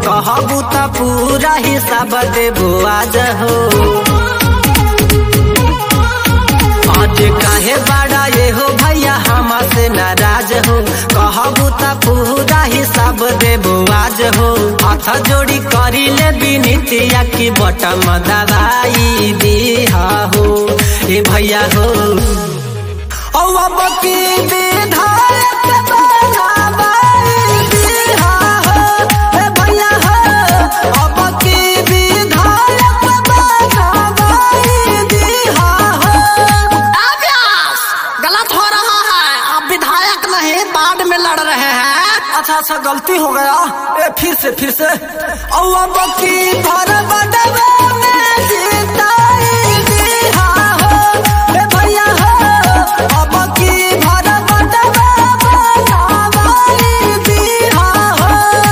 कहबू त पूरा हिसाब देबो आज हो आज काहे बड़ा ये हो भैया हमा से नाराज हो कहबू त पूरा हिसाब देबो आज हो हाथ जोड़ी करी ले बिनतिया की बटम दवाई दिहा हो ए भैया हो औ अब की विधायक बनावाई दिहा हो ए भैया हो अब की विधायक बनावाई दिहा हो अभ्यास गलत हो रहा है आप विधायक नहीं बाढ़ में लड़ रहे हैं अच्छा अच्छा गलती हो गया ए फिर से फिर से औ अब की भर बडवा में जीताई दिहा हो ए भैया हो अब की भर बडवा बनावाई दिहा हो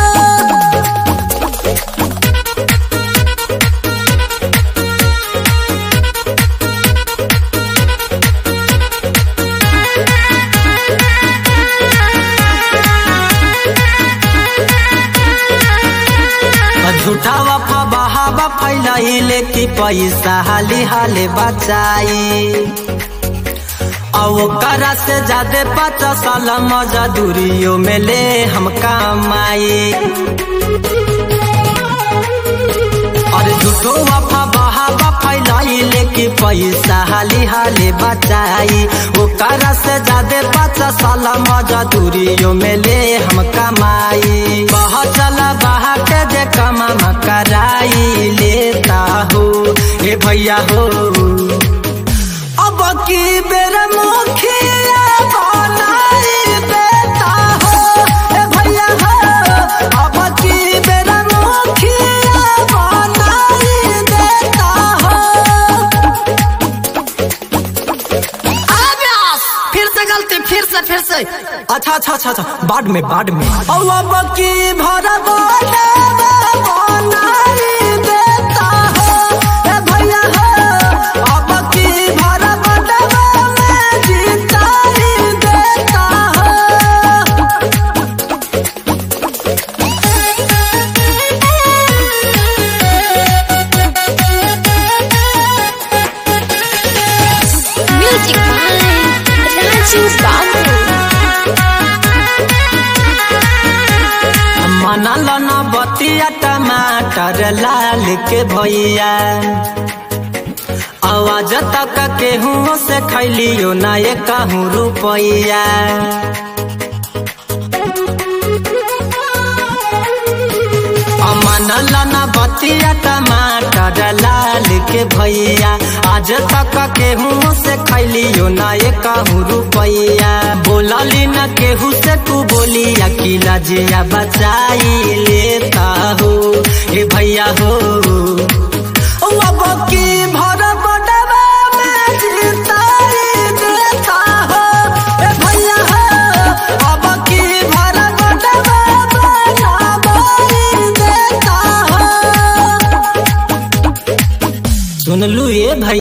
झूठा वफा बहावा फैलाइले कि पैसा हाली हाले बचाई औ करा से ज्यादा पचास साल मजदूरियों में ले हम कमाई अरे झूठो वफा बहावा फैलाइले कि पैसा हाली हाले बचाई वो करा से ज्यादा पचास साल मजदूरियों में ले हम कमाई बह चला बहा के जे कमा कराई लेता हो ए भैया हो अब की बेर मुखिया बनाई देता हो ए भैया हो अब की बेर मुखिया बनाई देता हो अभ्यास फिर से गलती फिर से फिर से अच्छा अच्छा अच्छा अच्छा बाढ़ में बाढ़ में और अब की भर बनाई देता हो ए भैया हो अब की भर में जीताई देता हो Music by Raju Babu. मनल न बतिया टमाटर लाल के भैया आवाज तक केहू से खैलियो ना ये कहूँ रुपैया मनल न बतिया टमाटर लाल के भैया आज तक केहू से खैलियो ना ये कहूँ रुपैया बोलली न केहू से तू बोलिया कि लजिया बचाई लेता हो ए भैया हो अब की भर बडवा में जीताई देता हो ए भैया हो अब की भर बडवा बनावाई देता हो सुन लू ये भाई